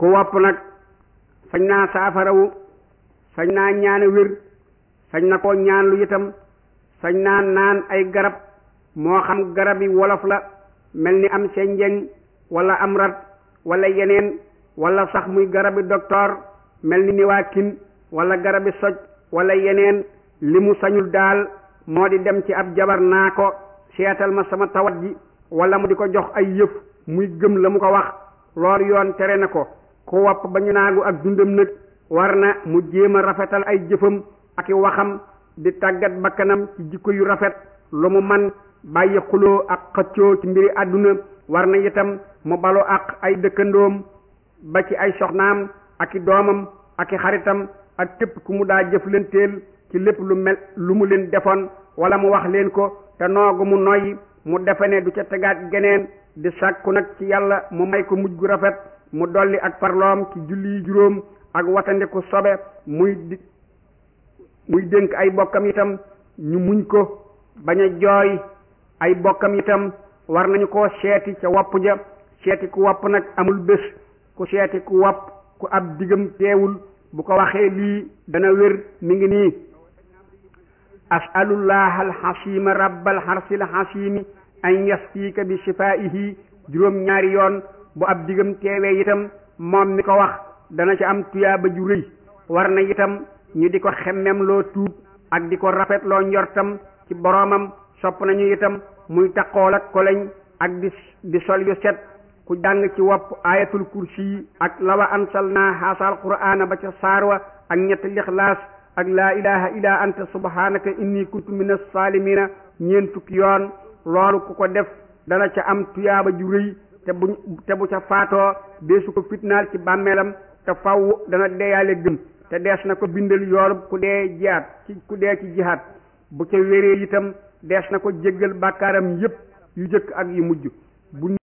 ku wopp nag sañ naa saafarawu sañ naa ñaane wér sañ na koo ñaan lu itam sañ naa naan ay garab moo xam garab yi wolof la mel ni am senjeñ wala am rat wala yeneen wala sax muy garabi docteur mel ni niwaakin wala garabi soj wala yeneen li mu sañul daal moo di dem ci ab jabar naa ko seetal ma sama tawat ji wala mu di ko jox ay yëf muy gëm la mu ko wax loolu yoon tere na ko ku wopp ba ñu naagu ak dundam nag war na mu jéem a rafetal ay jëfam ak i waxam di tàggat bakkanam ci jikko yu rafet lu mu man bàyyi xuloo ak xëccoo ci mbiri àdduna war na itam mu balu ak ay dëkkandoom ba ci ay soxnaam ak i doomam ak i xaritam ak képp ku mu daa jëflanteel ci lépp lu mel lu mu leen defoon wala mu wax leen ko te noogu mu noyyi mu defe ne du ca tegaat geneen di sàkku nag ci yàlla mu may ko mujj gu rafet mu dolli ak parloom ci julli yi juróom ak watandiku sobe muy di muy dénk ay bokkam itam ñu muñ ko bañ a jooy ay bokkam itam war nañu koo seeti ca wopp ja seeti ku wopp nag amul bés ku seeti ku wopp ku ab digam teewul bu ko waxee lii dana wér mi ngi nii asalullah alxasima rabbal xarsil xasimi an yasfiika bi shifaihi juróom ñaari yoon bu ab digam teewee itam moom mi ko wax dana ci am tuyaaba ju rëy war na itam ñu di ko xemmem loo tuub ak di ko rafetloo njortam ci boroomam sopp nañu itam muy taqool ak koleñ ak di di sol yu set ku jàng ci wopp ayatul kursi yi ak lawa ansalna haasal qur'aana ba ca saarwa ak ñetti lixlaas ak laa ilaha illa anta subhanaka inni kuntu min as-salimina ñeent fukki yoon loolu ku ko def dana ca am tuyaaba ju rëy te bu te bu ca faatoo deesu ko fitnaal ci bàmmeelam te faw dana deeyaale gëm te dees na ko bindal yoolub ku dee jihaat ci ku dee ci jihaat bu ca wéree itam dees na ko jéggal bàkkaaram yépp yu jëkk ak yu mujj bu